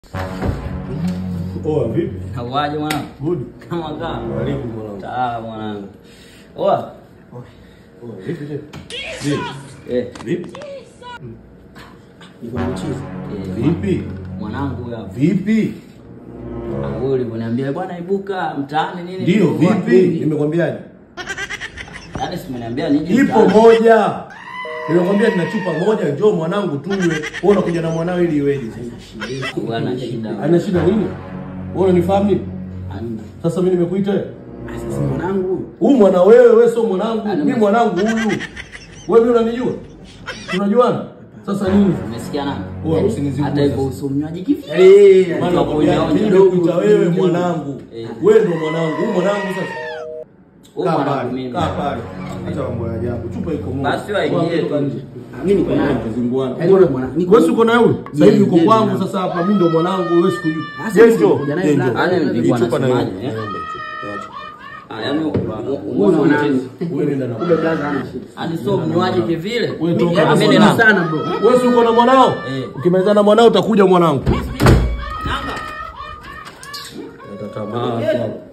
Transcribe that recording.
Poa vipi? Hauaje mwanangu? Good. Kama kaa. Karibu mwanangu. Sawa mwanangu. Oa. Poa vipi tena? Vipi? Eh, Vipi? Niko na mchizi. eh, Vipi? mwanangu huyo hapo. Vipi? Wewe ulivyoniambia bwana ibuka mtaani nini? Ndio nilikuwa vipi? hivi. Nimekwambiaje? Yaani si umeniambia nije Ipo mtaani. moja. Nimekwambia nina chupa moja, njoo mwanangu tuwe. Wewe unakuja na mwanao ili iweje sasa? Bwana shida. Ana shida nini? Wewe unanifahamu nini? Hamna. Sasa mimi nimekuita wewe. Sasa si mwanangu huyu. Huyu mwana wewe, wewe sio mwanangu. Ana Mimi mwanangu huyu. Wewe mimi unanijua? Tunajuana? Sasa nini? Umesikia nani? Wewe usinizibu. Hata hivyo usimnywaji kivi. Eh, Maana Kwa nakwambia, kunywa mimi kidogo, nimekuita wewe kidogo. mwanangu. Eh. Wewe ndo mwanangu. Huyu mwanangu sasa. Wewe Kaa mwanangu pale, mimi. kaa pale. Acha mambo ya ajabu. Chupa iko moja. Basi waingie Wewe tu. toka nje. mimi niko naye. Tuzunguane. Yaani wewe mwana- niko- Wewe si uko na yule? Sasa hivi uko Ndiye, kwangu ndiye. sasa hapa mimi ndo mwanangu wewe sikujui. Sasa Je, mimi njoo. nimekuja naye Je, black. njoo. Yaani nilikuwa Hii chupa na nasemaje, wewe. eh? Naomba hicho. Ah, yaani Wewe uone mwanangu. Wewe nenda na. Kumbe blaza hana shida. Hadi sio mnywaji kivile. Wewe toka Yaani na Mimi mimi nina- mwanangu. sana bro. Wewe si uko na mwanao? Eh. Ukimaliza na mwanao utakuja mwanangu. Nanga. Natatamaa.